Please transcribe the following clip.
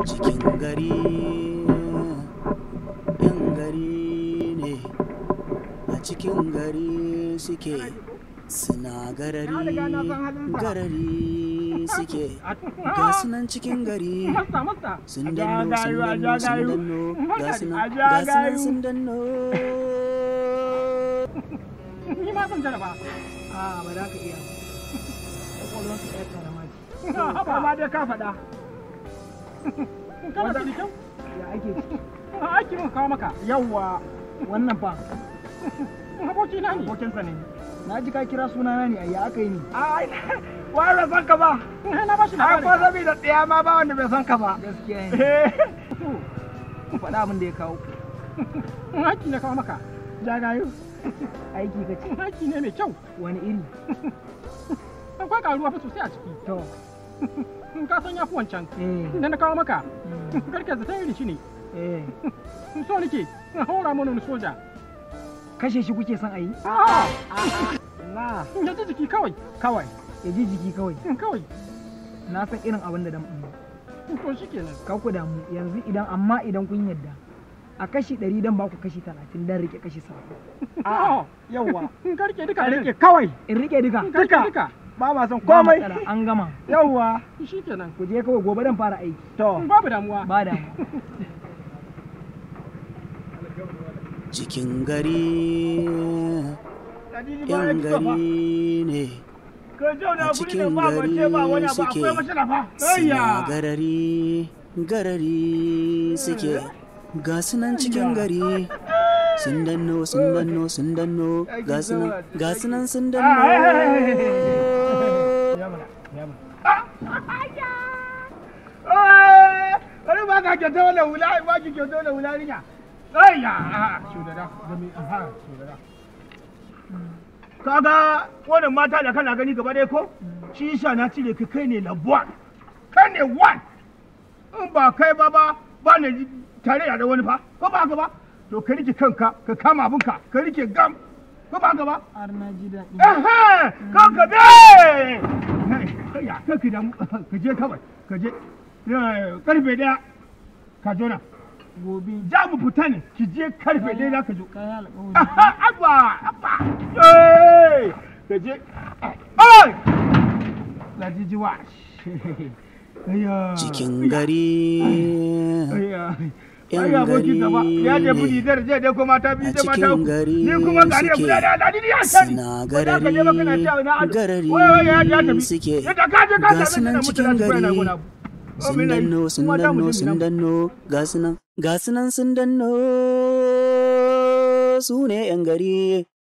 cikin gari yan gari ne a cikin gari suke suna garari garari suke ga sunan cikin gari sun danno sun danno sun danno ga sunan ga sunan sun danno Ni ma zan jaraba. a ba za ka iya kwakwalwar ka ɗaya karama ce Haba ma dai ka faɗa. Kana da kyau? ya ake ciki A aiki mun kawo maka. yawwa wannan fa Aboki na ne. abokinsa ne na ji ka kira sunana ne a ya aka yi ni Ai, wai bai san ka ba. Na ba shi Ai, ko labari. saboda tsaya ma ba wanda bai san ka ba. gaskiya ne Eh, ku faɗa abin da ya kawo Aiki na kawo maka. jagayo aiki ka ce Aiki ne mai kyau. wani iri Akwai karuwa fa sosai a ciki. to In ka san yafi wancan. eh Da na kawo maka. mm, Karke zata iri shi ne. eh So nake. Na haura mana wani soja. kashe shi kuke son a yi Na. Ya ji jiki kawai. kawai ya ji jiki kawai Kawai. na san irin abin da dan To shi kenan. ka ku damu yanzu idan amma idan kun yadda a kashi ɗari dan ba ku kashi talatin dan rike kashi saba'in A'a. Yawwa. Karke duka. ka rike kawai. in rike duka Karke duka. Ba ma son ba komai. matsala, an gama Yawwa. Shi kenan. ku je kawai gobe dan fara aiki To. Babu damuwa. ba da cikin gari yan gari ne Ka zauna a guri da cikin ba mace ba wani gari abu suke akwai matsala fa. suna Ayya. garari garari suke ga sunan cikin gari sun danno sun danno sun danno ga sunan ga sunan sun danno Eh, Wani ba ka kyauta wannan hula, ba ki kyauta wannan hula rinya. Ayya. Shugaba, gami, aha, shugaba. Kaga wannan mata da kana gani gaba ɗaya ko? Shi yasa na cire ka kai ne labuwa. Kai ne one. In ba kai ba ba ba ne tare da wani fa. Ko ba haka ba? To ka rike kanka, ka kama abinka, ka rike gam. Ko ba haka ba? har na ji daɗi Ehe, kanka be! Ya, kanka da ka je kawai, ka je. Eh, Karfe daya, ka zo nan. gobe Za mu fita ne, ki je karfe daya za ka zo. kayan alƙawari Aha, Abba, abba, eh, ka je. Ai! La jijiwa. Ayya. cikin gari Ayya. yan Ai abokin gaba, ya je gari budi ne zai je dai ko mata biyu a da mata cikin uku. gari Ni kuma gari ya suke guda da aladi ni ya sani. suna Ba za ka je ba kana cewa ina ado. garari Wai, wai, ya- ya tafi. suke Yadda ka je ka ga same ni sunan da cikin mutane su koya na gari gona abu. Oh, sun mina yi. danno sun Kuma za mu danno je sun mu yi danno ga sunan ga sunan sun danno su ne yan gari